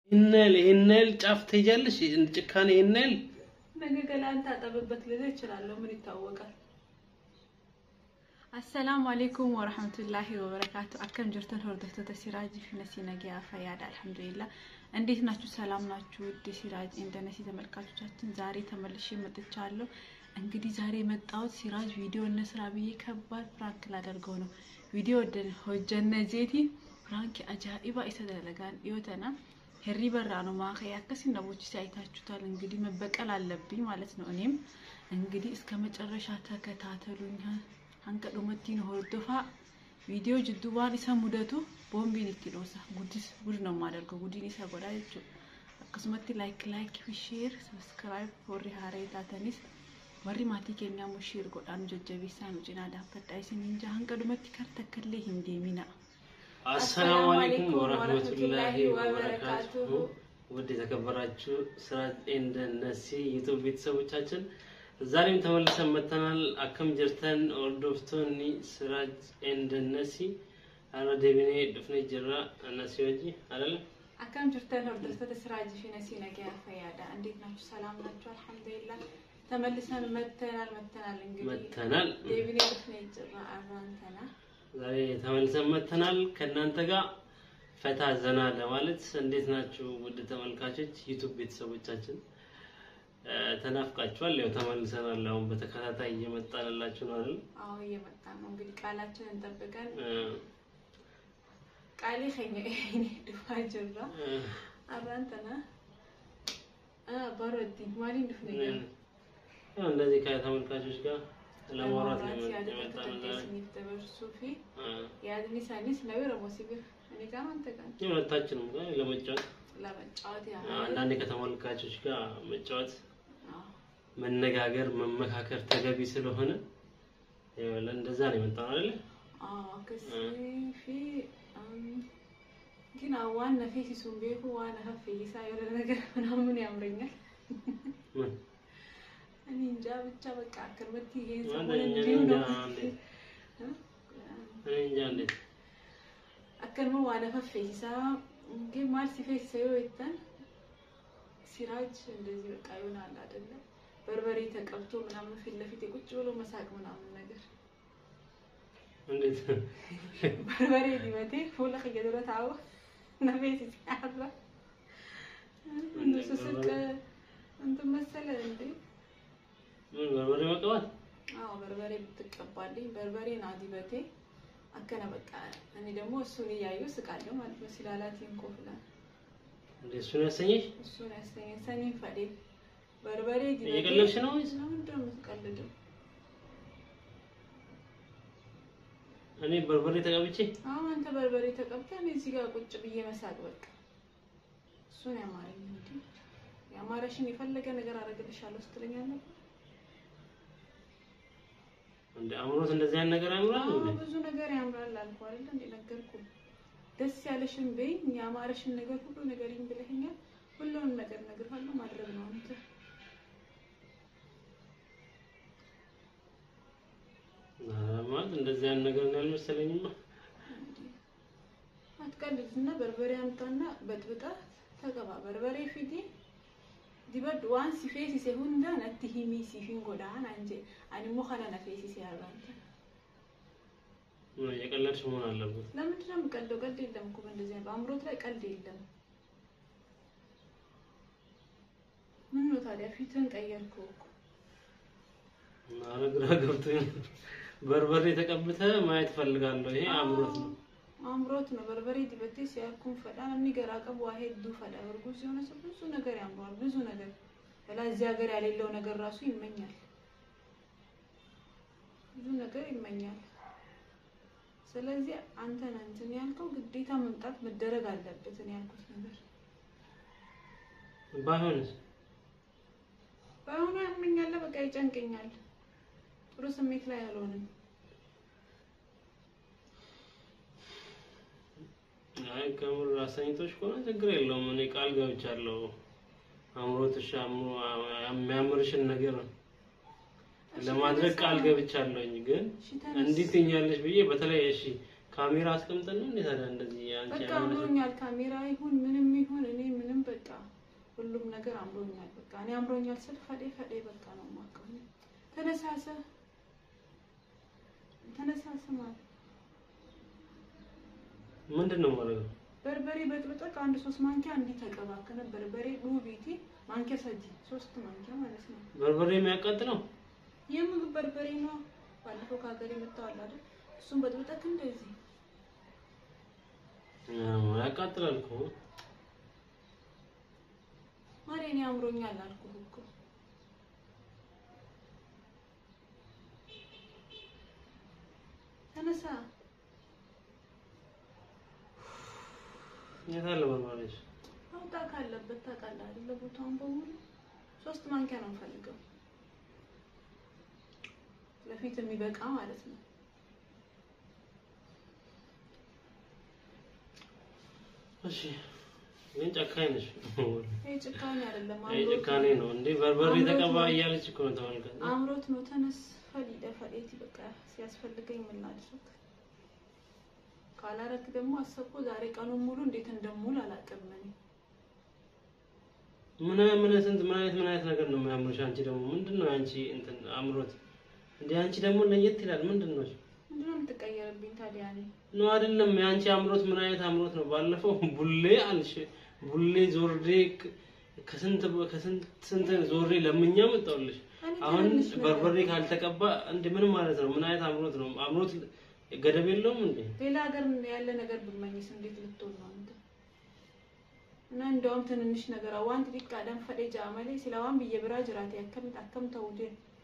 ይህን ይህን ያህል ጫፍ ትሄጃለሽ? ጭካኔ ይህን ያህል ነገ ገላን ታጠብበት ልልህ እችላለሁ። ምን ይታወቃል? አሰላሙ አሌይኩም ወረህመቱላሂ ወበረካቱ። አከም ጅርተን ሆርዶፍቶተ ሲራጅ ፊነሲ ነገያ ፈያድ አልሐምዱሊላህ። እንዴት ናችሁ? ሰላም ናችሁ? ውድ ሲራጅ ኢንተርኔት ተመልካቾቻችን ዛሬ ተመልሼ መጥቻለሁ። እንግዲህ ዛሬ የመጣሁት ሲራጅ ቪዲዮ እነስራ ብዬ ከባድ ፕራንክ ላደርገው ነው። ቪዲዮ ሆጀነ ጄቲ ፕራንክ አጃኢባ ኢሰደለጋን ይወተና ሄሪ በራ ነው ማኸያ ከሲ ነቦች ሲያይታችሁታል። እንግዲህ መበቀል አለብኝ ማለት ነው። እኔም እንግዲህ እስከ መጨረሻ ተከታተሉኝ። አንቀ ዱመቲን ሆርዶፋ ቪዲዮ ጅዱባን ኢሰ ሙደቱ ቦምቢን ኢትዶሳ ጉዲስ ጉድ ነው የማደርገው። ጉዲን ኢሰ ጎዳ ጀቹ አከስመቲ ላይክ ላይክ ሼር ሰብስክራይብ ሆሪ ሀሬ ታተኒስ warri maatii keenyaa mushiir godhaan jajjabeessaa nu cinaa dhaabbadhaa isin hinja hanga dhumatti kar takkallee hin deemina. አሰላሙ አለይኩም ወራህመቱላሂ ወበረካቱሁ። ውድ የተከበራችሁ ሲራጅ ኤንድ ነሲ ዩቱብ ቤተሰቦቻችን ዛሬም ተመልሰን መጥተናል። አከም ጅርተን ኦርዶፍቶኒ ሲራጅ ኤንድ ነሲ አረ ደቢኔ ዱፍኔ ጅራ ነሲ ወጂ አይደለም akkam jirtan hordoftoota siraajii fi nasii nagayaa fayyaadha እንዴት ናችሁ? ሰላም ናችሁ? አልሐምዱሊላህ ተመልሰን መተናል መተናል እንግዲህ መተናል። ዴቪኔ ዱፍኔ ጅራ አራንተና ዛሬ ተመልሰን መጥተናል ከእናንተ ጋር ፈታ ዘና ለማለት። እንዴት ናችሁ ውድ ተመልካቾች ዩቱብ ቤተሰቦቻችን? ተናፍቃችኋል። ያው ተመልሰናል። አሁን በተከታታይ እየመጣንላችሁ ነው አይደል? አዎ እየመጣ ነው እንግዲህ ቃላችንን ጠብቀን እ ቃሌ ከኛ እኔ ዱፋ ጅራ አራንተና ባሮዲ ማሊን ዱፍኔ እ ያው እንደዚህ ከተመልካቾች ጋር ለማውራት ነው የመጣነው ዛሬ። ሱፊ እ ያድኒ ሳኒስ ነው ረሞሲብር እኔ ጋር አንተ ጋር ሁለታችንም ጋር ለመጫወት ለመጫወት ያ አንዳንዴ ከተመልካቾች ጋር መጫወት መነጋገር፣ መመካከር ተገቢ ስለሆነ ያው እንደዛ ነው የመጣነው አይደል? fi ግን ዋን ነፌሲ ሱን ቤኩ ዋን ሀፍ ይሳ የሆነ ነገር ምናምን ያምረኛል። ምን እኔ እንጃ ብቻ በቃ ከመቲ ይሄን እኔ ሰሞን እንጃ እንዲሁ ነው እንዴት እኔ እንጃ እንዴት akkuma waan affeesisaa ግን ማል ሲፌሰው ይተን ሲራጅ እንደዚህ በቃ ይሆናል አይደለ? በርበሬ ተቀብቶ ምናምን ፊት ለፊት ቁጭ ብሎ መሳቅ ምናምን ነገር እንዴት በርበሬ ዲበቴ ፉለ ከየደረ ታው ነቤት ሲያራ እነሱ ስቅ እንትን መሰለ እንዴ? ምን በርበሬ መቀባት አዎ በርበሬ ብትቀባልኝ በርበሬ ና ዲበቴ አከነ በቃ እኔ ደግሞ እሱን እያየሁ ስቃለሁ ማለት ነው። ሲላላት ይንኮፍላ እንዴ እሱን ያሰኘሽ? እሱን ያሰኘን ሰኔን ፈዴ በርበሬ ዲበቴ እየቀለድሽ ነው ወይስ? ለምንድን ነው የምትቀልደው? እኔ በርበሬ ተቀብቼ አሁን አንተ በርበሬ ተቀብተህ እኔ እዚህ ጋር ቁጭ ብዬ መሳቅ በቃ እሱን ያማረኝ እንጂ ያማረሽን የፈለገ ነገር አደርግልሻለሁ ስትለኛለህ። እንደ አምሮት እንደዚህ አይነት ነገር ያምራል አዎ እንዴ? ብዙ ነገር ያምራል አልኩህ አይደል እንዴ ነገርኩህ። ደስ ያለሽን በይኝ፣ ያማረሽን ነገር ሁሉ ነገርኝ ብለኸኛል። ሁሉንም ነገር እነግርሃለሁ ማድረግ ነው አንተ ኧረ ማለት እንደዚህ አይነት ነገር ነው ያልመሰለኝማ። አትቀልድና በርበሬ አምጣና በጥብጣ ተቀባ። በርበሬ ፊቴ ዲበድ ዋን ሲፌሲሴ ሁንዳ ነቲ ሂሚ ሲፊን ጎዳን አንጀ አኒሞ ከነ ነፌሲሴ ያራንተ ምን እየቀለድሽ መሆን አለበት። ለምንድን ነው የምቀልደው? ቀልድ የለም እኮ በእንደዚህ አይነት በአምሮት ላይ ቀልድ የለም። ምን ነው ታዲያ ፊትህን ቀየርከው እኮ። ኧረ ግራ ገብቶኝ ነው። በርበሬ ተቀብተህ ማየት ፈልጋለሁ። ይሄ አምሮት ነው። አምሮት ነው። በርበሬ ዲበቴ ሲያልኩም ፈዳ namni garaa qabu waa hedduu fedha እርጉዝ የሆነ ሰው ብዙ ነገር ያምረዋል። ብዙ ነገር በላ እዚህ ሀገር ያሌለው ነገር ራሱ ይመኛል። ብዙ ነገር ይመኛል። ስለዚህ አንተ ነህ እንትን ያልከው ግዴታ መምጣት መደረግ አለበት። እኔ ያልኩት ነገር ባይሆንስ ባይሆኑ ያመኛል፣ በቃ ይጨንቀኛል። ጥሩ ስሜት ላይ አልሆንም። አይ ከምር አሰኝቶሽ ከሆነ ችግር የለውም። እኔ ቃል ገብቻለሁ። አምሮትሽ አምሮ የሚያምርሽን ነገር ለማድረግ ቃል ገብቻለሁኝ። ግን እሺ ተነስ። እንዲህ ትኛለሽ ብዬ በተለይ እሺ ካሜራ አስቀምጠን ነው እንዴ ታዲያ እንደዚህ አንቺ በቃ ያምርሽ አምሮኛል። ካሜራ ይሁን ምንም ይሁን እኔ ምንም ሁሉም ነገር አምሮኛል። በቃ እኔ አምሮኛል ስል ፈዴ ፈዴ በቃ ነው የማውቀው። ተነሳሰ ተነሳሰ ማለት ምንድን ነው ማለት ነው? በርበሬ በጥብጠቅ አንድ ሶስት ማንኪያ እንዲህ ተቀባከነ በርበሬ ዱቢቲ ማንኪያ ሰጂ ሶስት ማንኪያ ማለት ነው። በርበሬ የሚያቃጥለው የምግብ በርበሬ ነው። ባለፈው ከሀገር የመጣዋል አይደል? እሱም በጥብጠቅ እንደዚህ አዎ፣ ያቃጥላል እኮ ማሬ እኔ አምሮኛል አልኩህ እኮ። ተነሳ የት አለ በርበሬሽ? አውጣ ካለበት ታውቃለህ አይደለ? ቦታውን በሙሉ ሶስት ማንኪያ ነው የምፈልገው ለፊት የሚበቃ ማለት ነው። እሺ ግን ጨካኝ ነሽ። ይሄ ጭካኔ አይደለም፣ ይሄ አምሮት ጭካኔ ነው እንዴ? በርበሬ አምሮት ተቀባ ነው። እያለች እኮ ነው ተመልከት። አምሮት ነው። ተነስ ፈሊደ ፈሌቲ በቃ ሲያስፈልገኝ ምን ላድርግ? ካላረክ ደግሞ አሰብኩ ዛሬ ቀኑን ሙሉ እንዴት እንደሙል አላውቅም እኔ። ምን ምን ስንት ምን አይነት ምን አይነት ነገር ነው የሚያምርሽ? አንቺ ደግሞ ምንድን ነው አንቺ እንትን አምሮት እንዴ? አንቺ ደግሞ ለየት ይላል። ምንድን ነው ምንድነው የምትቀየርብኝ ታዲያ? እኔ ነው አይደለም? የአንቺ አምሮት ምን አይነት አምሮት ነው? ባለፈው ቡሌ አልሽ። ቡሌ ዞሬ ክ- ከስንት ከስንት ስንት ዞሬ ለምኛ መጣሁልሽ። እኔ አሁን ትንንሽ ነገር- በርበሬ ካልተቀባ እንዴ ምን ማለት ነው? ምን አይነት አምሮት ነው? አምሮት ገደብ የለውም እንዴ? ሌላ ሀገር ያለ ነገር ብመኝስ እንዴት ልትሆን ነው አንተ? እና እንደውም ትንንሽ ነገር ዋንት ዲቃ ደም ፈዴ ጃመሌ ሲላዋን ብዬ ብራ ጅራቴ አከም አከም ተውዴ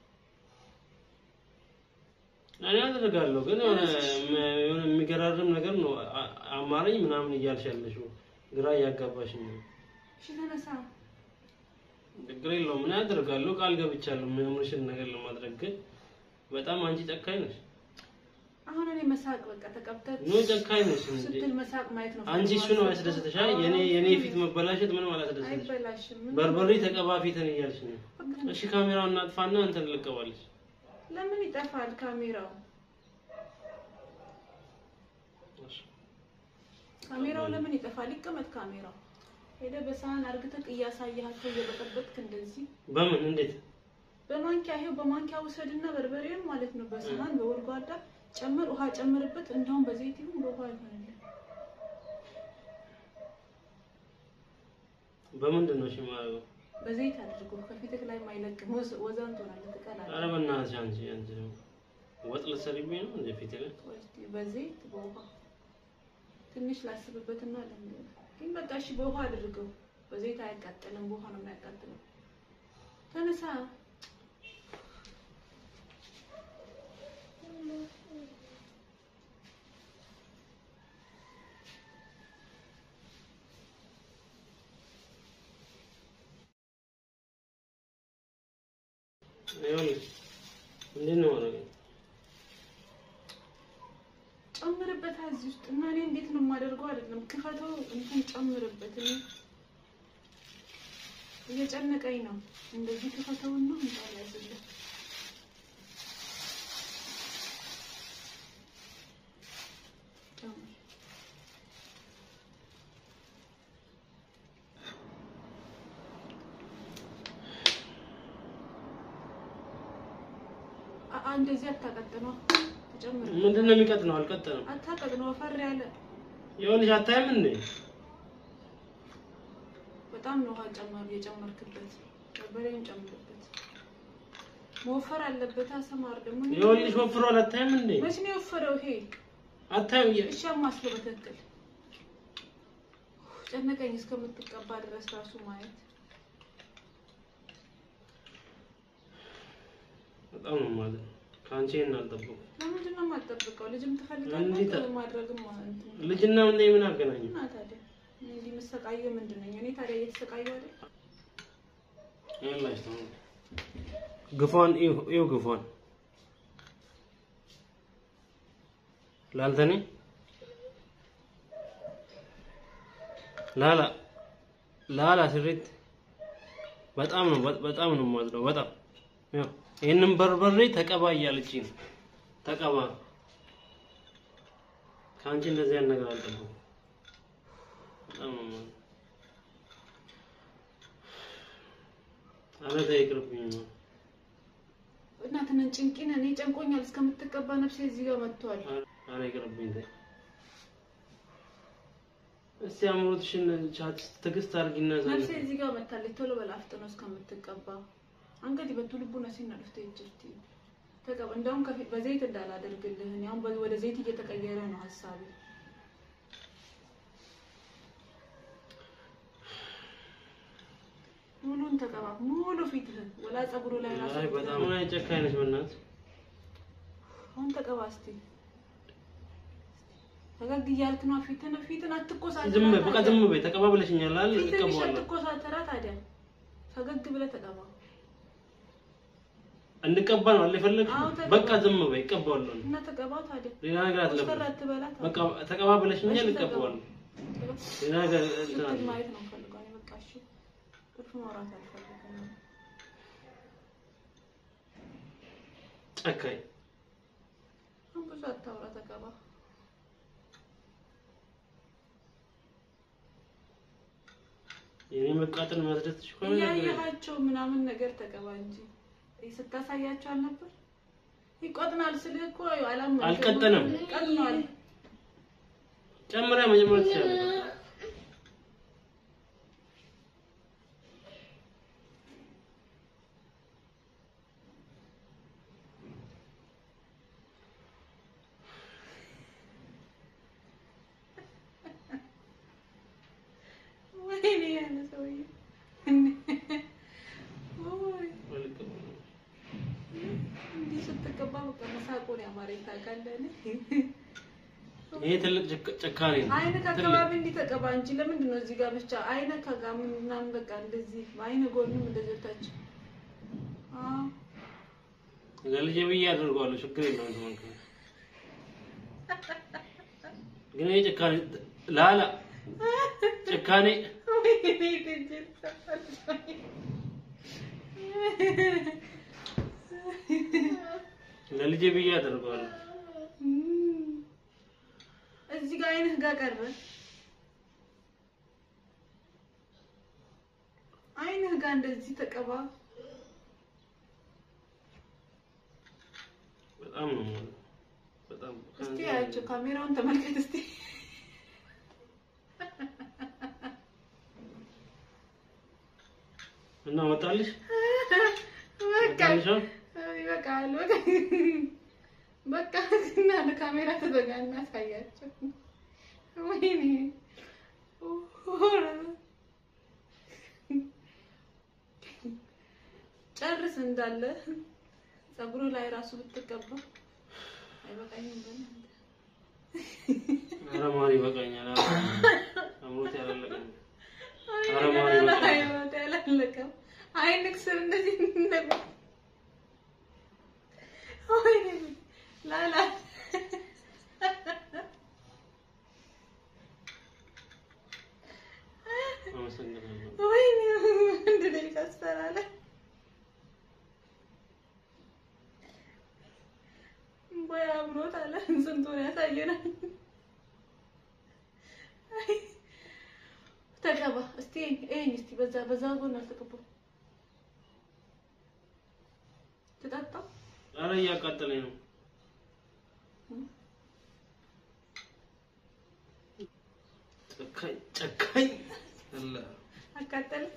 እኔ አደርጋለሁ ግን የሆነ የሆነ የሚገራርም ነገር ነው አ- አማረኝ ምናምን እያልሽ ያለሽው ግራ እያጋባሽኝ ነው። እሺ ተነሳ። ችግር የለውም እኔ አደርጋለሁ፣ ቃል ገብቻለሁ የሚያምርሽን ነገር ለማድረግ ግን በጣም አንቺ ጨካኝ ነሽ። አሁን እኔ መሳቅ በቃ ተቀብተህ ኖ ጨካኝ ነሽ እንዴ! ስትል መሳቅ ማየት ነው። አንቺ እሱ ነው ያስደስተሻል። የኔ የኔ ፊት መበላሸት ምንም አላስደስተሽ። አይበላሽም። ምን- በርበሬ ተቀባ ፊትን እያልሽ ነው። እሺ ካሜራውን እናጥፋና እንትን ልቀባለች። ለምን ይጠፋል ካሜራው? ካሜራው ለምን ይጠፋል? ይቀመጥ ካሜራው። ሄደህ በሳህን አርግተህ እያሳየሃቸው እየበጠበጥክ እንደዚህ በምን እንዴት? በማንኪያ ይሄው በማንኪያ ውሰድና በርበሬውን ማለት ነው በሳህን በወልጓዳ ጨምር፣ ውሃ ጨምርበት። እንደውም በዘይት ይሁን በውሃ ይሆንልህ። በምንድን ነው እሺ የማደርገው? በዘይት አድርጎ ከፊትህ ላይ ማይለቅም ወዝ- ወዛን ትሆናለህ፣ ትቀላለህ። ኧረ በእናትሽ አንቺ አንቺ ደግሞ ወጥ ልትሰሪብኝ ነው እንደ ፊቴ ላይ ቆይ እስኪ በዘይት በውሃ ትንሽ ላስብበትና ለምን ግን በቃ እሺ፣ በውሃ አድርገው። በዘይት አያቃጥልም፣ በውሃ ነው የሚያቃጥለው። ተነሳ። ይኸውልሽ እንዴት ነው ማድረግ ጨምርበት እዚህ ውስጥ እና እኔ እንዴት ነው የማደርገው? አይደለም ክፈተው፣ እንትን ጨምርበት። እኔ እየጨነቀኝ ነው። እንደዚህ ክፈተውና እንጣል ያዝልህ። ጨምር። አ- አ- እንደዚህ አታቀጥነው፣ ተጨምር ምንድን ነው የሚቀጥነው? አልቀጠንም። አታቀጥነው፣ ወፈር ያለ ይኸውልሽ አታይም እንዴ? በጣም ነው ውሃ ጨመር የጨመርክበት። በርበሬውን ጨምርበት። መወፈር አለበት። አሰማር ደግሞ ይኸውልሽ ወፍሯል። አታይም እንዴ? መቼ ነው የወፈረው ይሄ? አታይም? የ- እሺ አማስለው በትክክል ጨነቀኝ እስከምትቀባ ድረስ ራሱ ማየት በጣም ነው ማለት ነው። ከአንቺ ይሄን አልጠበኩም። ለምንድን ነው የማትጠብቀው? ልጅም እንዴት ትፈልጋለህ አ- ማድረግም ማለት ነው። ልጅና ምን ምን አገናኘው? እና ታዲያ እኔ እንዲህ የምሰቃየው ምንድን ነኝ? እኔ ታዲያ እየተሰቃየሁ አይደል? ይኸውላሽ ተው ግፏን ይው ይው ግፏን ላልተኔ ላላ ላላ ስሪት በጣም ነው በ- በጣም ነው የማዝነው። በጣም ያው ይሄንን በርበሬ ተቀባ እያለችኝ ነው። ተቀባ ከአንቺ እንደዚህ አይነት ነገር አልጠበኩም። በጣም ነው የማዝነው። ኧረ ተይ ይቅርብኝ። እናትህን ጭንቂን እኔ ጨንቆኛል እስከምትቀባ ነፍሴ እዚህ ጋር መጥቷል። ኧረ ይቅርብኝ ተይ። እስቲ አምሮትሽን ቻት ትዕግስት አድርጊና ዘን ነፍሴ እዚህ ጋር መታለች። ቶሎ በል አፍጥነው እስከምትቀባ አንገዲ በቱ ልቡ ነሲና ልፍተ ይጅርቲ ተቀባ። እንደውም ከፊት በዘይት እንዳላደርግልህ እኔ አሁን በ- ወደ ዘይት እየተቀየረ ነው ሀሳቤ። ሙሉን ተቀባ፣ ሙሉ ፊትህን ወላ ፀጉሩ ላይ ራሱ አይ በጣም ላይ ጨካኝ ነሽ በእናትህ። አሁን ተቀባ እስቲ። ፈገግ እያልክ ነው። ፊትን ፊትን አትኮሳተራ። ዝም በይ በቃ ታዲያ። ዝም በይ። ተቀባብለሽኛል አይደል? ፊትን ትንሽ እቀባዋለሁ። አትኮሳተራ ታዲያ። ፈገግ ብለህ ተቀባ። እንድቀባ ነው አለ የፈለግሽው? አዎ፣ ተቀባ። በቃ ዝም በይ እቀባዋለሁ። እና ተቀባው ታዲያ። ሌላ ነገር ኮስተር አትለብሽም። አትበላ ታዲያ። በቃ ተቀባብለሽኛል እሺ፣ ተቀባ። እቀባዋለሁ። ተቀባ። ሌላ ነገር እንትን ስትል አለ። ማየት ነው የምፈልገው እኔ በቃ እሺ። ትርፍ ማውራት አልፈልግም። ጨካኝ አሁን ብዙ አታውራ፣ ተቀባ። የኔ መቃጠል ማስደስትሽ ከሆነ ነገር የለም። እያየሃቸው ምናምን ነገር ተቀባ እንጂ ይህ ስታሳያቸው አልነበር? ይቆጥናል ስልህ እኮ አላመንክም። አልቀጠንም። ቀጥኗል። ጨምሪያ መጀመር ትችላለሽ። ወይኔ ያለ ሰውዬ ኦይ፣ እንዲህ ስትቀባ በቃ መሳቁን ያማረኝ ታውቃለህ። ይሄ ትልቅ ጭካ- ጭካኔ ነው። አይነ ትልቅ ከአካባቢ እንዲህ ተቀባ እንጂ ለምንድን ነው እዚህ ጋር ብቻ አይነ ከጋ ምናምን በቃ እንደዚህ አይነ ጎንም እንደዚህ ወታች አዎ ለልጄ ብዬ አደርገዋለሁ። ችግር የለውም። ተመልከቱ። ግን ይሄ ጭካኔ ላላ ጭካኔ ወይኔ ድንጅል ተፈልቶኝ። ለልጄ ብዬ አደርገዋለሁ። እም፣ እዚህ ጋር አይንህ ጋር ቀረ። አይንህ ጋር እንደዚህ ተቀባ። በጣም ነው የምወደው። በጣም እስቲ ያቸው ካሜራውን ተመልከት እስቲ። እና ወጣልሽ በቃ ወጣልሽ አሁን? ይበቃል። በቃ በቃ እና ለካሜራ ተዘጋ እናሳያቸው። ወይኔ ጨርስ እንዳለ ፀጉሩ ላይ ራሱ ብትቀባ አይበቃኝም። በእናትህ ኧረ ማር ይበቃኛል። ኧረ አምሮት ያላለቀኝ ኧረ ማር ይበቃኛል። አይወት ያላለቀም አይንክ ስር እንደዚህ እንደጉ ወይኔ ላላ አመሰግናለሁ። ወይኔ ወንድ ልጅ ካስተራለ ወይ አምሮት አለ ስንቱን ያሳየናል። አይ፣ ተቀባ እስቲ ይሄን እስቲ በዛ በዛ ጎን አልተቀባም። ትጠጣ ኧረ እያቃጠለኝ ነው። ጨካኝ ጨካኝ አለ አቃጠልክ።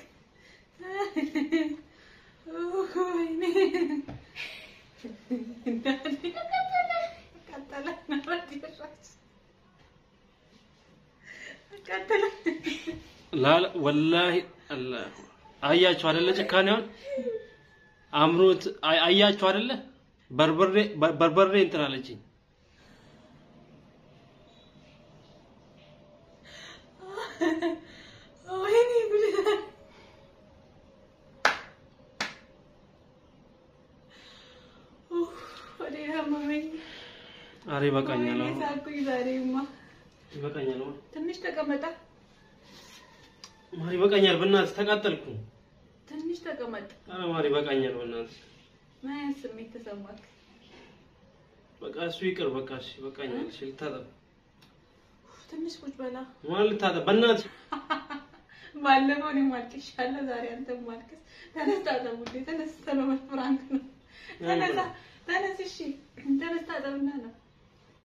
ወይኔ አቃጠለ አቃጠለ ላላ ወላሂ አላ አያችሁ አይደለ? ጭካኔውን አምሮት አይ- አያችሁ አይደለ? በርበሬ በር- በርበሬ እንትን አለችኝ። ወይኔ ጉድ! ኡፍ፣ ወዴት አመመኝ። ኧረ ይበቃኛል። ወይኔ አሁን ሳኩኝ ዛሬማ። ይበቃኛል። አሁን ትንሽ ተቀመጣ፣ ማር ይበቃኛል። በእናትህ ተቃጠልኩ። ትንሽ ተቀመጥ። ኧረ ማር ይበቃኛል። በእናትህ ምን አይነት ስሜት ተሰማክ? በቃ እሱ ይቅር። በቃ እሺ ይበቃኛል። እሺ ልታጠብ ኡፍ፣ ትንሽ ቁጭ በላ። ማን ልታጠብ? በእናትህ ባለፈው እኔ ማልቅሻለሁ፣ ዛሬ አንተም ማልቅስ። ተነስ ታጠብ ውዴ፣ ተነስ ተለመድ ፍራንክ ነው። ተነሳ ተነስ፣ እሺ ተነስ ታጠብና ነው